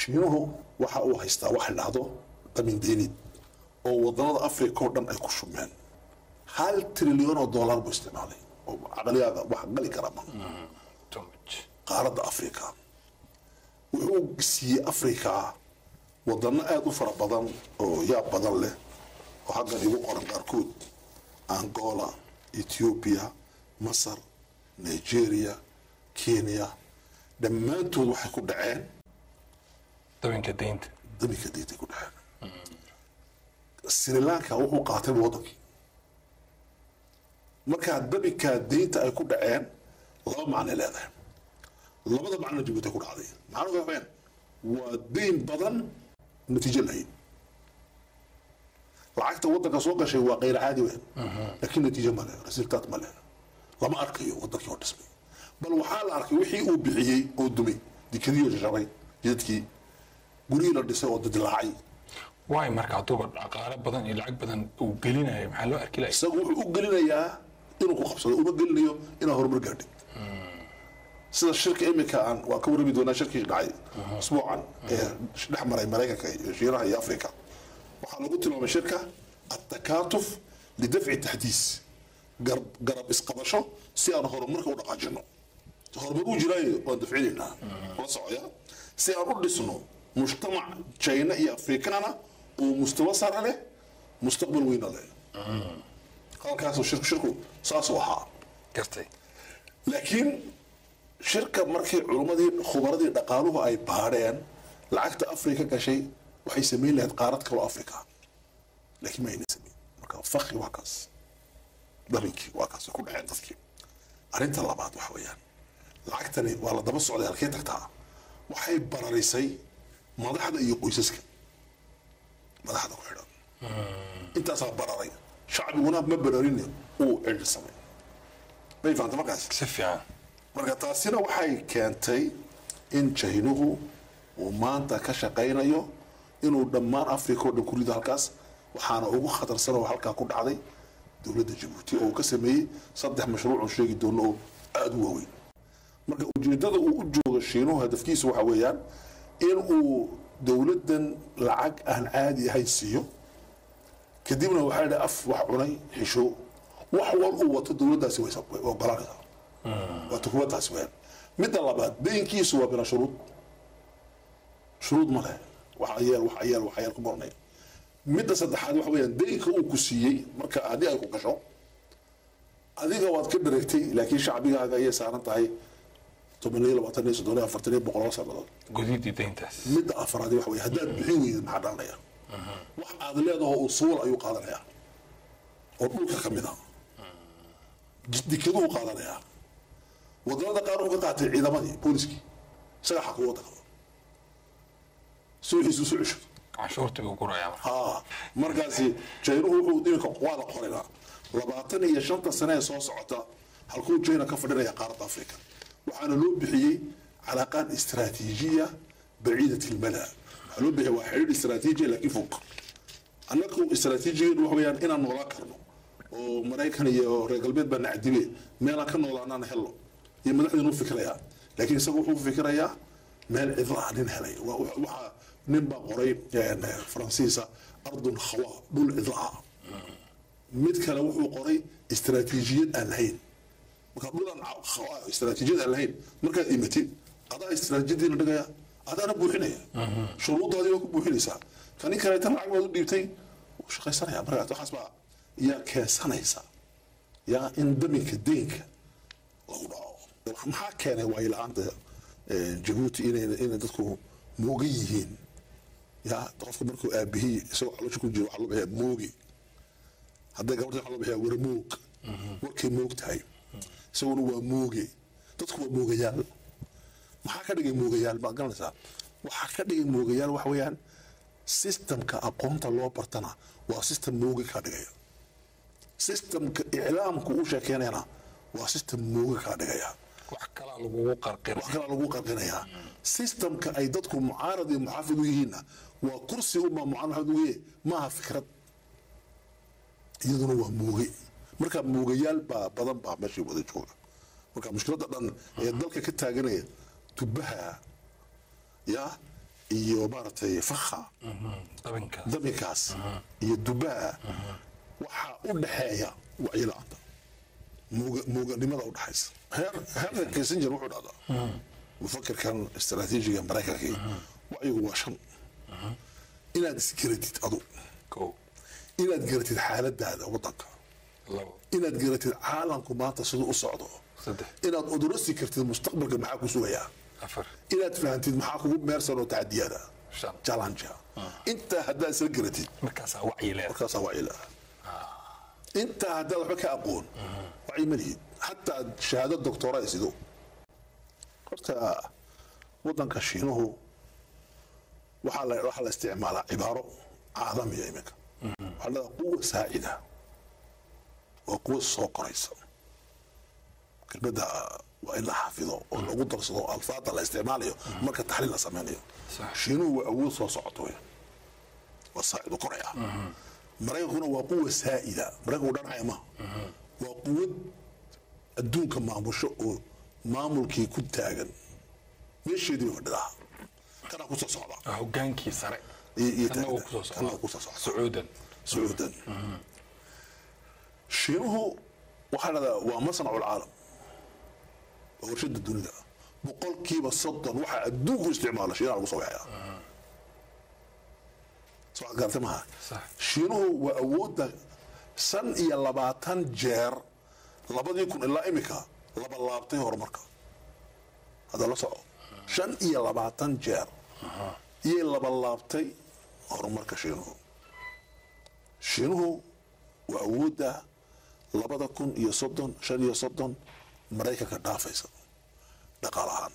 shiinuhu waxa uu haystaa waxa la dhahdo damindeynid oo wadanada africa oo dhan ay ku shubmeen hal trilyan oo dollar buu isticmaalay oo caqligaada wax gali kara ma too much qaaradda africa wuxuu siiyey africa wadano aada u fara badan oo yaab badan leh oo haddan igu qoran qaarkood angola ethiopia masar nigeria kenya dhammaantood waxay ku dhaceen dabinka deynta daminka diintay ku dhaceen sri lanka wuxuu qaatay wadankii markaa dabinkaa deynta ay ku dhaceen laba macnay leedahay labada macno jabuuti ay ku dhacday macnuhu waxa weeyaan waa deyn badan natiijo lahayn lacagta wadanka soo gashay waa qayr caadi weyn laakiin natiijo male resultaat male lama arkayo wadankii oo dhismay bal waxaa la arkay wixii uu bixiyey oo dumay dikadii oo jajabay jidadkii gurihii la dhisay oo dadilaacay waay marka hadduuba dhaqaale badan iyo lacag badan uu gelinayo maxaa loo arki lahay isagu wuxuu u gelinayaa inuu ku qabsado uma gelinayo inaa horumar gaadhay sida shirka imika aan waa ka warrami doonaa shirkii dhacay usbuucan ee dhex maray maraykanka iyo shiinaha iyo africa waxaa lagu tilmaamay shirka atakaatuf lidafci taxdiis gar- garab isqabasho si aan horumarka u dhaqaajino horumar uu jiraayo waan dafcinaynaa la socoya si aan u dhisno mujtamac china iyo afrikaana oo mustawa sare leh mustaqbal weyna leh halkaasuu shirku shirku saasuu ahaa gartay laakiin shirka markii culummadii khubaradii dhaqaaluhu ay baadheen lacagta afrika gashay waxay samayn lahayd qaarad kaloo afrika laakiin ma ayna samayn marka fakri waa kaas dabinkii waa kaas way ku dhaceen dadkii arrinta labaad waxa weeyaan lacagtani waa la daba socday halkee tagtaa waxay bararisay madaxda iyo qoysaska madaxda ku xidhan intaasaa bararay shacbiguna ma bararin uu cidhi samay may fahamta markaas si fiican marka taasina waxay keentay in jaynuhu uu maanta ka shaqaynayo inuu dhammaan africa oo dhan ku rido halkaas waxaana ugu khatarsan oo halkaa ku dhacday dowladda jabuuti oo uu ka sameeyey saddex mashruuc oo sheegi doono oo aada u waaweyn marka ujeedada uu u joogo shiinuhu hadafkiisu waxa weeyaan in uu dowladdan lacag aan caadi ahayn siiyo kadibna waxaa idhi af wax cunay xisho wax wal uu wato dowladdaasi way way ogolanaysaa waata kuwa taasi weyn midda labaad deynkiisu waa bila shuruud shuruud ma leh wax ayeel wax ayeel wax ayeel ku mornay midda saddexaad waxa weeyaan deynka uu ku siiyey marka haddii ay ku gasho adiga waad ka dhareegtay laakiin shacbigaaga ayay saaran tahay toban iyo labaatan iyo soddon iyo afartan iyo boqol oo sannadood gudidii deyntaas midda afaraad waxa weeye haddaad bixin weysid maxaa dhalanaya wax aad leedaho usuul ayuu qaadanaya oo dhulka ka mid a dikaduu qaadanaya wadamada qaar wuxuu ka qaatay ciidamadii booliskii isagaa xaku wadanka suuxiisu soo cesho canshuurtii buu gurayaa marka haa markaasi jaynuhu wuxuu iminka waa la qoraynaa labaatan iyo shanta sane ee soo socota halkuu jayna ka fadhinaya qaaradda afrika waxaana loo bixiyey calaaqaad istiraatiijiya baciidat ilmala waxaa loo bixiyay waa xidhiidh istiraatiijiya laakiin fog annagu istiraatiijigeedu waxa weeyaan inaan noolaan karno oo maraykan iyo reer galbeed baa nacdibe meelaan ka noolaanaan helno iyo madaxdiinu u fikirayaa laakiin isagu wuxuu u fikirayaa meel cidla ah nin helay Waa- wa- waxaa nin baa qoray een, faransiisa ardun khawa dhul cidla ah mid kale wuxuu qoray istiraatiijiyad aan lahayn marka dhulan khawa istiraatiijiyad aan lahayn markaad imatid adaa istiraatiijiyadiina dhigaya adaana buuxinaya shuruudaadii waa ku buuxinaysaa kani kaleeta lacag baad u dhiibtay wuu shaqaysanaya markaas waxaas baa yaa keensanaysa yaa in daminka deynka lagu dhaco maxaa keenay waayo la-aanta eh, jabuuti inay inay dadku moogan yihiin ya qofka markuu aabihii isagoo caloosha ku jiro waxaa loo bixiyaa moogi hadday gabadha waxaa loo bixiyaa warmoog warkay moog tahay isaguna waa mooge dadku waa moogayaal maxaa ka dhigay moogayaal baad garanaysaa waxaa ka dhigay moogayaal waxa weeyaan systemka aqoonta loo bartana waa system mooge kaa dhigaya systemka iclaamku u sheekeynayana waa system mooge kaa dhigaya wax kalaa lagugu qarqira wax kala lagu qarqinayaa systemka ay dadku mucaarad iyo muxaafid u yihiinna waa kursi unbaa mucaarad u yihiin maaha fikrad iyaduna waa muuge marka muugayaal baa badan baa meeshii wada jooga marka mushkiladda dhan ee dalka ka taaganaya tubaha ya iyo maaragtay fakha dabinkaas daminkaas iyo dubaa waxaa u dhaxeeya wacyi la-aanta muuga- muuganimada u dhaxaysa heer heerka kissinger wuxuu dhahdaa mufakirkan istaraatiijiga maraykankii wacyigu waa shan inaad isgaratid adu kow inaad garatid xaaladaada wadanka labo inaad garatid caalamku maanta siduu u socdo saddex inaad odorasi kartid mustaqbalka maxaa ku sugayaa afar inaad fahantid maxaa kugu meersan oo tacadiyada shan challenge intaa haddaad isla garatid markaasaa wacyi leedahay markaasaa wacyi laha intaa haddaad waxba ka aqoon wacyi ma lihid xataa shahaado doctora ay sido horta wadanka shiinuhu waxaa la waxaa la isticmaalaa cibaaro caalamiya iminka waxaa la dhahdaa quwa saacida waa quwa soo koraysa kelmadda waa in la xafido oo lagu darsado alfaada la isticmaalayo marka taxliil la sameynayo Sax. shiinuhu waa awood soo socoto weyn waa saacidu koraya maraykankuna waa quwa saa'ida maraykanku dhanacaya ma waa quwad adduunka maamusho oo maamulkii ku taagan meesheedii bay fadhidaa kanaa kusoo socda waa hogaankii sare iyo iyo kana uu taagna. kusoo kana uu socdaa kusoo socda sacuudan sacuudan shiinuhu waxaa dhahdaa waa masnacu lcaalam waa warshada dunida boqolkiiba soddon waxaa adduunku isticmaala shiinaha lagu soo waxeeya soo waxaad garatay maha Sax. shiinuhu waa awoodda shan iyo labaatan jeer labadii kun ilaa imika laba laabtay horumarka hadda la soco shan iyo labaatan jeer iyay laba laabtay horumarka shiinuhu shiinuhu waa awoodda labada kun iyo soddon shan iyo soddon maraykanka dhaafaysa dhaqaal ahaan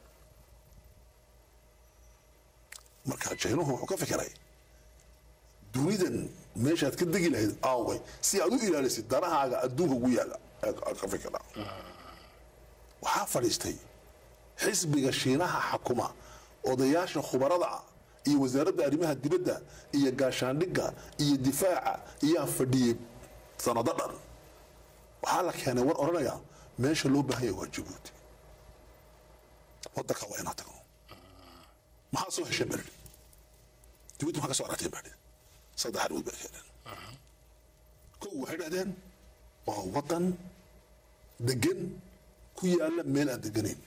marka shiinuhu wuxuu ka fikiray dunidan meeshaad ka degi lahayd aaway si aad u ilaalisid danahaaga adduunka ugu yaala aad aad ka fikiraa waxaa fadhiistay xisbiga shiinaha xakuma odayaasha khubarada ah iyo wasaaradda arrimaha dibadda iyo gaashaandhigga iyo difaaca iyaa fadhiyey sanado dhan waxaa la keenay war odhanaya meesha loo baahan yahay waa jabuuti wadanka waa inaan tagno maxaa soo hesheen baa jabuuti maxaa ka soo aragteen baa saddex arrimood bay keeneen kow waxay dhahdeen waa wadan degan ku yaala meel aan deganayn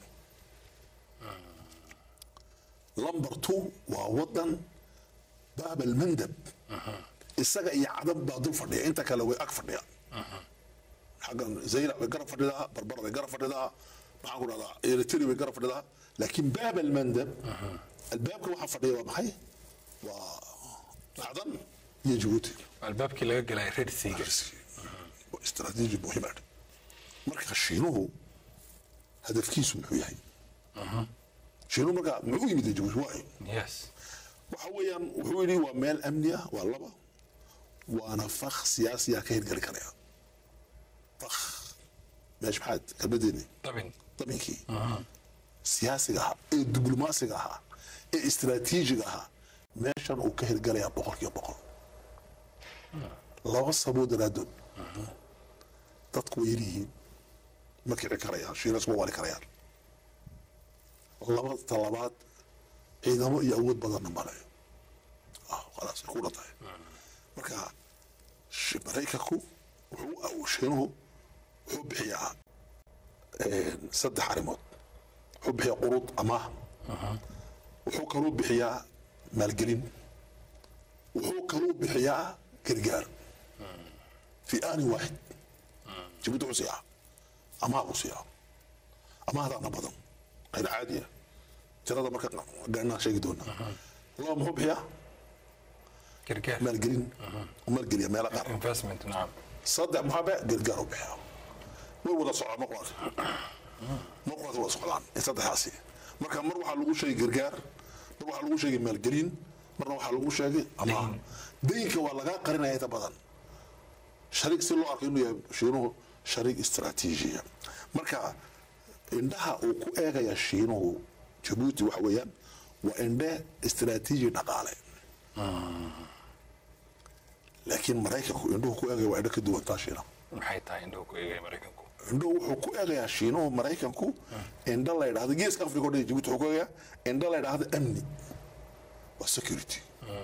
lamber two waa wadan baabal mandab isaga iyo cadan baa dul fadhiya inta kale way ag fadhiyaan xaggan zaylac way garab fadhidaa barbar way garab fadhidaa maxaan ku dhahdaa eritrea way garab fadhidaa laakiin baabal mandab albaabka waxaa fadhiya waa maxay waa cadan iyo jabuuti albaabkii laga galay red seaga waa istaraatiiji muhiim ah marka shiinuhu hadafkiisu muxuu yahay shiinuhu marka muxuu yimid jabuuti waayo yes waxa weeyaan wuxuu yidhi waa meel amni ah waa laba waana fakh siyaasiya ka hirgeli karaya fakh meesh maxaad kalmadeeni dabin dabinkii siyaasiga ahaa ee diblomaasiga ahaa ee istaraatiijiga ahaa meeshan uu ka hirgalayaa boqolkiiba boqol laba saboo daraadood dadku way yaryihiin ma kici karayaan shiinas ma wali karayaan laba talabaad ciidamo iyo awood badanna male ah khalaas ay ku dhan tahay marka shi- maraykanku wuxuu shiinuhu wuxuu bixiyaa een, saddex arrimood wuxuu bixiyaa quruud amaah wuxuu kaluu bixiyaa maalgelin wuxuu kaluu bixiyaa gargaar fi aanin waaxid jabuuti wuxuu siiyaa amaah buu siiyaa amaahdaana badan qayr caadiya tirada marka gaanaan sheegi doonaa laba muxuu bixiyaa gargaar maalgelin maalgeliya meelo qaar investment nacam saddex maxaa be gargaar u bixiyaa way wada socdaan mar quraas mar quraas wada socdaan in saddexdaasi marka mar waxaa lagu sheegay gargaar mar waxaa lagu sheegay maalgelin marna waxaa lagu sheegay amaah daynka waa lagaa qarinaya inta badan shariik si loo arko inuu yahay shiinuhu shariik istaraatiijiya marka indhaha uu ku eegaya shiinuhu jabuuti waxa weeyaan waa indhe istaraatiiji dhaqaale laakiin maraykanku indhuhu ku eegaya waa indho ka duwan taa shiinaha maxay tahay indhahu ku eegaya maraykanku indhuhu wuxuu ku eegayaa shiinuhu maraykanku indho la yidhahdo geeska afrika o dhan jabuuti wuxuu ku eegayaa indho la yidhahdo amni waa security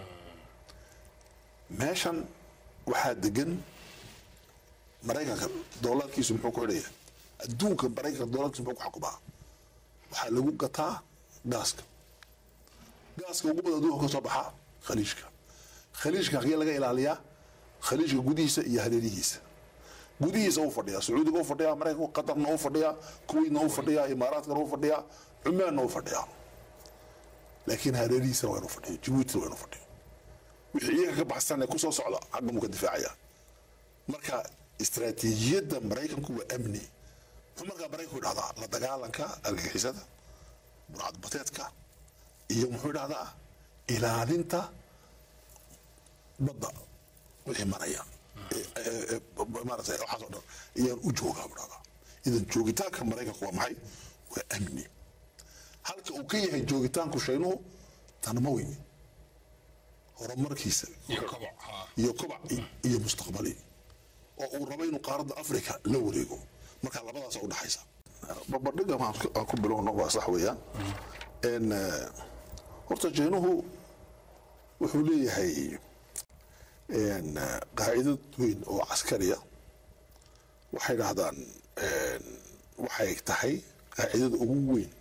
meeshan waxaa degan maraykanka doolarkiisu muxuu ku xidhaya adduunka maraykanka doolarkiisu muxuu ku xakumaa waxaa lagu gataa gaaska gaaska ugu badan adduunka ka soo baxa khaliijka khaliijka hagee laga ilaaliyaa khaliijka gudihiisa iyo hareerihiisa gudihiisa u fadhiyaa sacuudiga u fadhiyaa maraykanka qatarna u fadhiyaa kuwaitna u fadhiyaa imaaraadkana u fadhiyaa cumaanna u fadhiyaa laakiin hareerihiisana waa inu fadhiyo jabuutina waa inu fadhiyo wixii iyaga ka baxsan ee kusoo socda xagga muu ka difaacaya marka istaraatiijiyadda maraykanku waa amni muxuu markaa maraykanku idhahdaa la dagaalanka argagixisada burcadbateedka iyo muxuu idhahdaa ilaalinta badda wixii maraya maarata waxaas oo dhan ayaan u joogaa buu dhahdaa idan joogitaanka maraykanku waa maxay waa amni halka uu ka yahay joogitaanku shaynuhu tanma weyn horumarkiisa iyo koboc haa iyo kobac iyo mustaqbali oo uu rabo inuu qaaradda africa la wareego marka labadaas u dhaxaysa babadhiga aan ku bilowno waa sax weeyaan n horta jeynuhu wuxuu leeyahay n qaacidad weyn oo caskariya waxay dhahdaan waxay tahay qaacidada ugu weyn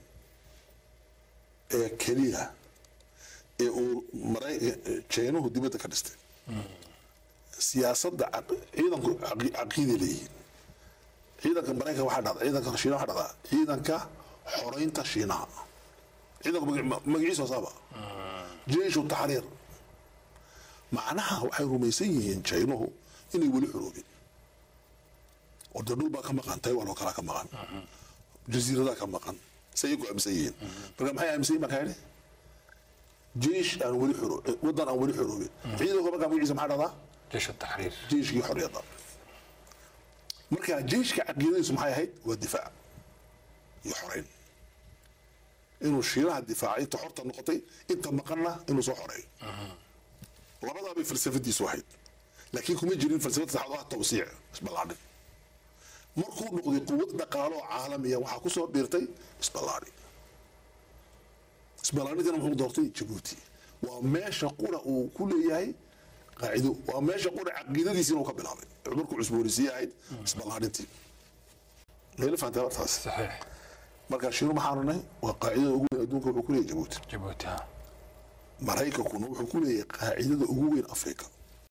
ee keliya ee uu maray jeynuhu dibadda ka dhistay siyaasadda caq- ciidanku caqi- caqiiday leeyihiin ciidanka maraykan waxaa dhacda ciidanka shiinaha waxaa dhacdaa ciidanka xoreynta shiinaha ciidanku magaci- magaciisa wasaaba jeishu taxriir macnaha waxay rumaysan yihiin jaynuhu inay weli xoroobin oo dee dhul baa ka maqan taiwan oo kalaa ka maqan jasiiradaa ka maqan say iyagu aaminsan yihiin marka maxay aaminsan yihin baan kaa idhi jeish aan weli xoro waddan aan weli xoroobin ciidanku markaa magaciisa maxaa dhahdaa jeesha taxriir jeiskii xorriyadda marka jeiska caqiidadiisu maxay ahayd waa difaac iyo xoreyn inuu shiinaha difaaca inta xorta noqotay inta maqanna inuu soo xoreeyo labadaa bay falsafadiisu ahayd laakiin kuma jirin falsafad saxaad oo ah tawsiic isballaadhin markuu noqday quwad dhaqaalo oo caalamiya waxaa ku soo biirtay isballaadhin isballaadhintana muxuu doortay jabuuti waa meesha qura uu ku leeyahay qaacido waa meesha qura caqiidadiisi inuu ka bilaabay markuu cusboonisiye ahayd isballaadhintii meela fahantaa wartaas saxiix marka shiinu maxaanu nahay waa qaacidada ugu weyn adduunka wuxuu ku leeyahay jabuuti jabuuti haa maraykankuna wuxuu ku leeyahay qaacidada ugu weyn afrika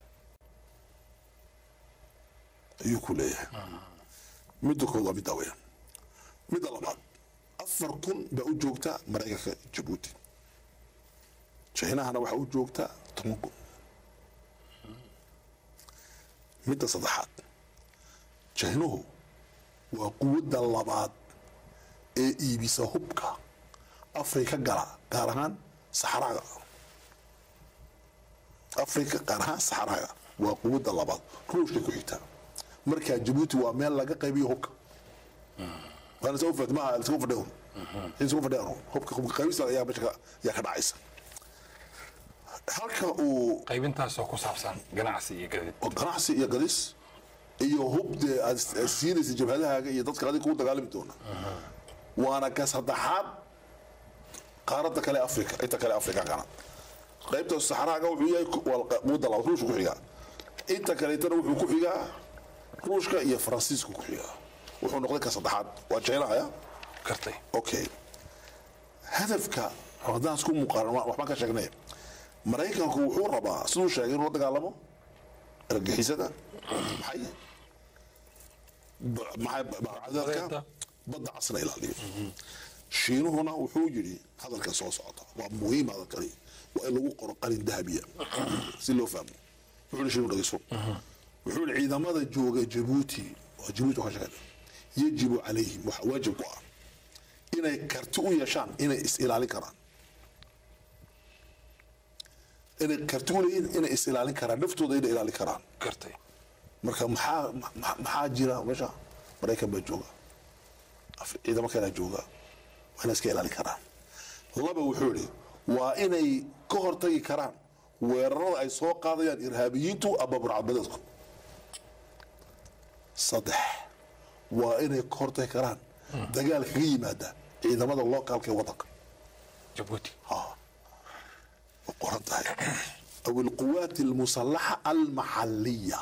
ayuu ku leeyahay midda kood waa middaa weeyaan midda labaad afar kun baa u joogta maraykanka jabuuti jaynahana waxaa u joogta toban kun midda saddexaad jaynuhu waa quwadda labaad ee iibisa hubka afrika gala gaar ahaan saxaraaga afrika gaar ahaan saxaraaga waa quwadda labaad ruushka ku xigta markaa jabuuti waa meel laga qaybiyo hubka waana soo fahmay maaha isku fadhiyo isku fadhiyo hubka hubka qaybista ayaa meesha ka ayaa ka dhacaysa halka uu qaybintaasoo ku saabsan ganacsi iyo gadid oo ganacsi iyo galis iyo hub dee aad aad siinaysa jabhadahaaga iyo dadka adiga kugu dagaalami doona waana ka saddexaad qaaradda kale afrika inta kale afrikaankana qaybta saxraaga wuxuu yahay ku- waa quwadda labaad ruushka ku xigaa inta kaleetana wuxuu ku xigaa ruushka iyo faransiiska ku xigaa wuxuu noqday ka saddexaad waa jeenahaya kartay okay hadafka haddaan isku muuqaanan wa- waxbaan ka sheegnay maraykanku wuxuu rabaa siduu sheegay inuu la dagaalamo argagixisada maxay ba- maxay ba- bacdaadka Badeeda. badda casna ilaaliyo shiinuhuna wuxuu yidhi hadalkan soo socota waa muhiim hadalkani waa in lagu qoro qalin dahabiya si loo fahmo wuxuu yidhi shiinu dhageyso wuxuu yidhi ciidamada jooga jabuuti waa jabuuti waxaa sheegay yajibu calayhim waxa waajib ku ah inay karti u yeeshaan inay is ilaalin karaan inay karti u leeyihiin inay is ilaalin karaan naftooda inay ilaalin karaan kartay marka maxaa ma- maxaa jira meesha maraykan baa jooga Af- ciidamo kalea jooga waa inay iska ilaalin karaan laba wuxuu idhi waa inay ka hortagi karaan weerarada ay soo qaadayaan irhaabiyiintu ama burcadbadeedku saddex waa inay ka hortagi karaan dagaal kaga yimaada ciidamada lookaalka ee waddanka jabuuti oo qoran baahan tahay aw alquwaati almusalaxa almaxaliya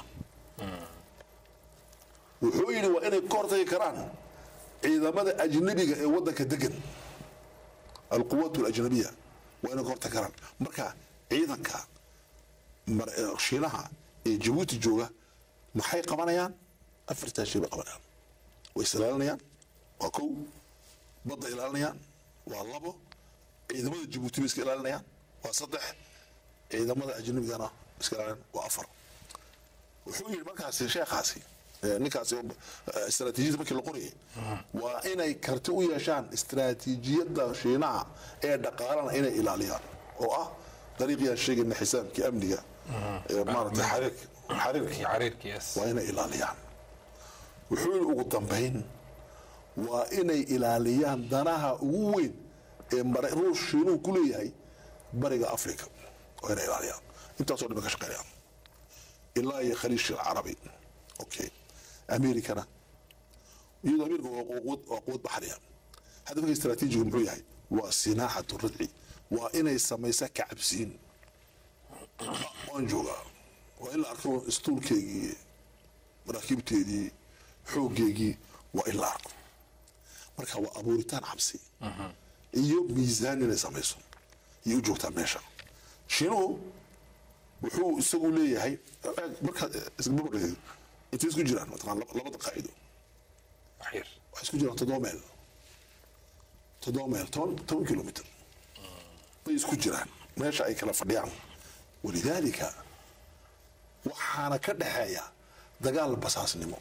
wuxuu yidhi waa inay ka hortagi karaan ciidamada ajnabiga ee waddanka degan alquwaat alajnabiya waa inay ka hortagi karaan marka ciidanka mar- eh, shiinaha ee jabuuti jooga maxay qabanayaan afartaa shay bay qabanayaan way is ilaalinayaan waa kow badda ilaalinayaan waa labo ciidamada jabuuti bay iska ilaalinayaan waa saddex ciidamada ajnabigana iska ilaalinayaan waa afar wuxuu yidhi markaasi sheekhaasi eh, ninkaasi eh, istaraatiijiyada markii la qorayay waa inay karti u yeeshaan istaraatiijiyadda shiinaha ee dhaqaalana inay ilaaliyaan oo ah dariiqiyaan sheegayna xisaabkii amniga ee maaragtay xariirka xariirkii iyo cariirkiis waa inay ilaaliyaan wuxuu yidhi ugu dambayn waa inay ilaaliyaan danaha ugu weyn ee mara- ruush shiinuhu ku leeyahay bariga africa waa inay ilaaliyaan intaasoo dhan bay ka shaqeynayaan ilaa iyo khaliish alcarabi okay americana iyadoo america waa quwad waa quwad baxriya hadafka istaraatiijigu muxuu yahay waa sinaaxatu ridci waa inay samaysa kacabsiin waan joogaa waa in la arko istuulkeygii maraakiibteedii xooggeygii waa in la arko marka waa abuuritaan cabsi iyo miisaan inay samayso iyo u joogtaa meesha shiinuhu wuxuu isagu leeyahay markaad isbabadhigay intay isku jiraan mataqaan labada qaacido waxyar waxay isku jiraan toddoba meel toddoba meel toban toban kilomitr bay isku jiraan meesha ay kala fadhiyaan walidaalika waxaana ka dhexeeya dagaal basaasnimo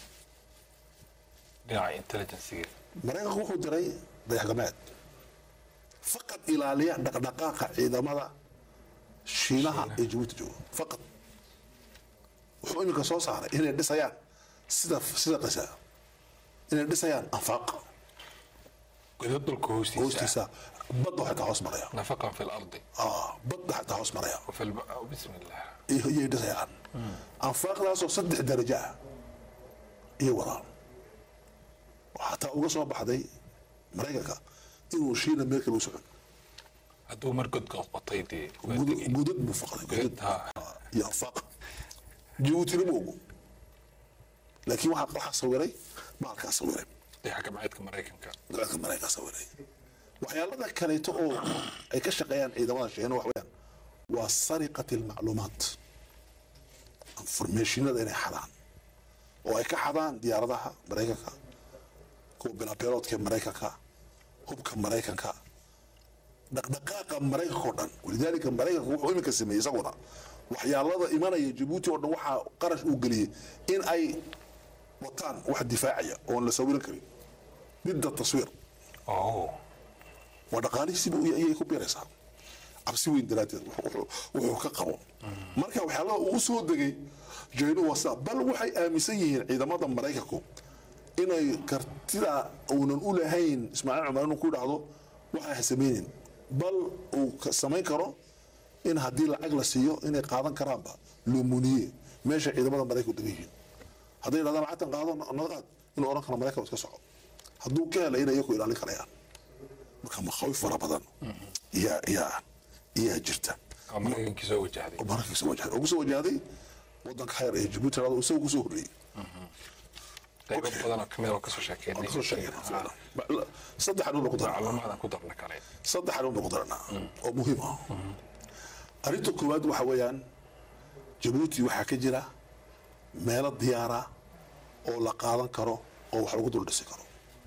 dhinaca intelligensiga maraykanku wuxuu diray dayaxgacmeed faqad ilaaliya dhaqdhaqaaqa ciidamada shiinaha ee jabuuti jooga faqad wuxuu iminka soo saaray inay dhisayaan sida sida qisa inay dhisayaan anfaaq godad dhulka hoostiisa hoostiisa badda xitaa hoos maraya nafaqan fi lardi Ah, badda xitaa hoos maraya wafi lb bismi illah iyay dhisayaan anfaaqdaasoo saddex darajo ah iyo wadaan xataa uga soo baxday maraykanka inuu shiina meel kale u socon hadduu mar god qotay dee waa Gudad- tegey. gudad buu faqday Godad, gudad ha. Ah, iyo anfaaq jabuutina ma ogo laakiin waxaa waxaa sawiray maalkaa sawiray dayaxa gabceedka maraykanka dalka maraykanka sawiray waxyaalada kaleeto oo ay ka shaqeeyaan ciidamada shiina wax weeyaan waa sariqat almacluumaat informationada inay xadaan oo ay ka xadaan diyaaradaha maraykanka kuwa bilaabeeloodka ee maraykanka hubka maraykanka dhaqdhaqaaqa maraykanka oo dhan walidaalika maraykanka wuxuu iminka sameeyey isaguna waxyaalada imanaya jabuuti oo dhan waxaa qarash uu geliyey in ay wataan wax difaacaya oon la sawiran karin midda taswiir oh waa dhaqaalihiisiiba ayay ku biiraysaa cabsi weyn daraaddeed wuxuu- wuxuu wuxuu ka qabo marka waxyaalaha uu soo degay jaynu waa sidaa bal waxay aaminsan yihiin ciidamada maraykanku inay kartida uunan u lahayn ismaaciil cumar inuu ku dhahdo waxa ha samaynin bal uu ka- samayn karo in haddii lacag la siiyo inay qaadan karaanba lumuniye meesha ciidamada maraykanku degan yihiin hadday dhahdaan lacagtan qaado nala qaad inuu oran karo maraykan iska soco hadduu ka helay inay iyaku ilaalin karayaan marka makhaawif fara badan yaa yaa iyaa jirta oo maraykankii soo wajahday oo mararkii soo wajahday oo kusoo wajahday wadanka khayr ee jabuuti rado isaga kusoo horreeyey qaybo badan oo kamid oo kasoo sheekeynay kasoo sheegayna ficlan. Ba- saddex arrin baan ku daranaa macluumaadaan ku darna kale saddex arrin baan ku daranaa oo muhiim ah arrinta koowaad waxa weeyaan jabuuti waxaa ka jira meelo diyaara oo la qaadan karo oo wax lagu dul dhisi karo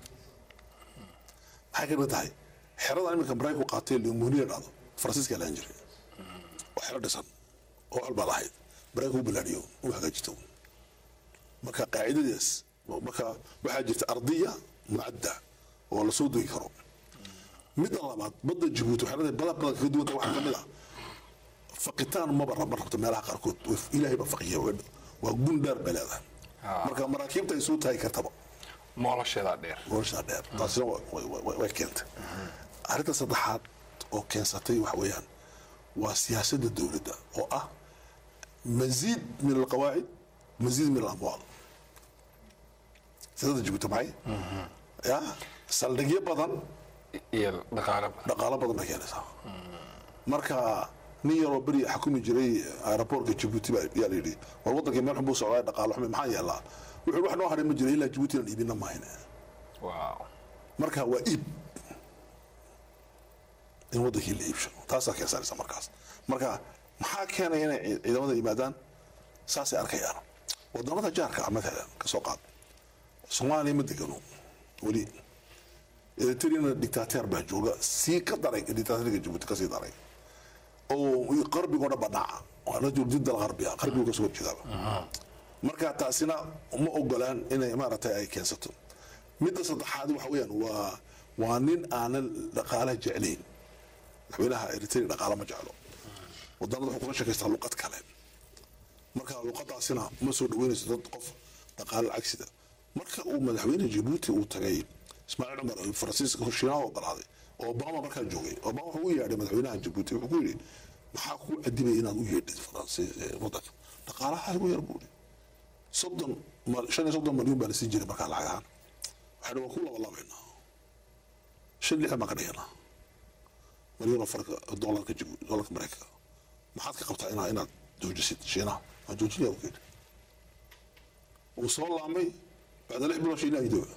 maxay ka mid tahay xeradan iminka maraykanku qaatay limoniya dhahdo faransiiska lahan jiray waa xero dhisan oo walbaa lahayd maraykanku u balaadhiyo u hagaajito marka qaacidadaas marka waxaa jirta ardiya mucadda oo lasoo dogi karo midda labaad badda jabuuti waxay leedahay badan badan kaga duwanta waxaa kamid ah faqitaan maba rab- ma rabto meelaha qaarkood Way- ilaahay baa faqiya waa- waa gun dheer bay leedahay Ah. marka maraakiibta ay soo taagi kartaba moolasheedaa dheer noloshaa dheer taasina wa- wa- wa- way keentay arrinta saddexaad oo keensatay waxa weeyaan waa siyaasadda dowladda oo ah maziid min alqawaacid maziid min alamwaal siyaasadda jabuuti maxay ya saldhigyo badan iyo dhaqaale badan dhaqaalo badan bay keenaysaa marka nin yaroo beri xukumi jiray aeroboortka jabuuti baa yaa la yidhi war waddankii meel xun buu socdaa dhaqaalo xumi maxaa yeelaa wuxuu wax noo hadhay ma jiro ilaa jabuuti aan iibina mahayne waaw marka waa iib in waddankii la iibsho taasaa keensanaysa markaas marka maxaa keenaya inay ci- ciidamada yimaadaan saasay arkayaan wadamada jaarka ah matalan ka soo qaad soomaaliya ma degano weli eritrena dictateer baa jooga sii ka daray dictateerka jabuuti kasii daray oo qarbigo dhan badhaca waa rajul did algarbiya qarbigu kasoo horjeedaaba marka taasina ma ogolaan inay maaragtay ay keensato midda saddexaad waxa weeyaan waa waa nin aanan dhaqaalaha jeclayn madaxweynaha eritrea dhaqaala ma jeclo wadanada wuxuu kula sheekaystaa luqad kale marka luqadaasina ma soo dhaweynayso dad qof dhaqaalo lacagsida marka uu madaxweyne jabuuti uu tagay ismaaciil cumar oo faransiiska shiinaha ogolaaday oo obama markaa joogay obama wuxuu u yeedhay madaxweynaha jabuuti wuxuu ku yidhi maxaa kuu cadibay inaad u yeedhid faransiis ee wadanka dhaqaalaha igu yar buu yidhi soddon mal- shan iyo soddon malyan baa la siin jiray markaa lacag ahaan waxay waan ku labalabaynaa shan lixdan baan ka dhiganaa malyan oo farka doolarka jibu doolarka maraykanka maxaad ka qabtaa inaa inaad joojisid shiinaha waan joojinaya u yidhi wuu soo laamay bacda lix bilood shiinaha idooba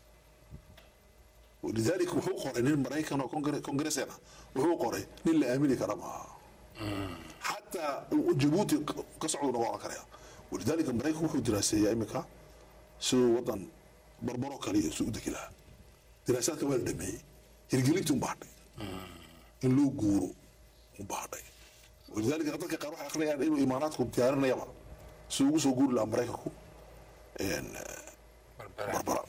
ولذلك wuxuu qoray nin maraykan oo kongre- kongresena wuxuu qoray nin la aamini kara maaha xataa jabuuti ka socdu noga oran karaya walidaalika maraykan wuxuu diraaseeyaa iminka siduu wadan barbaro kaliya suu u degi lahaa diraasaadka waa la dhameeyey hirgelintii un baadhay in loo guuro un baadhay walidaalika dadka qaar waxay akrinayaan inuu imaanaadku diyaarinayaba si ugu soo guuri lahaa maraykanku barbara barbara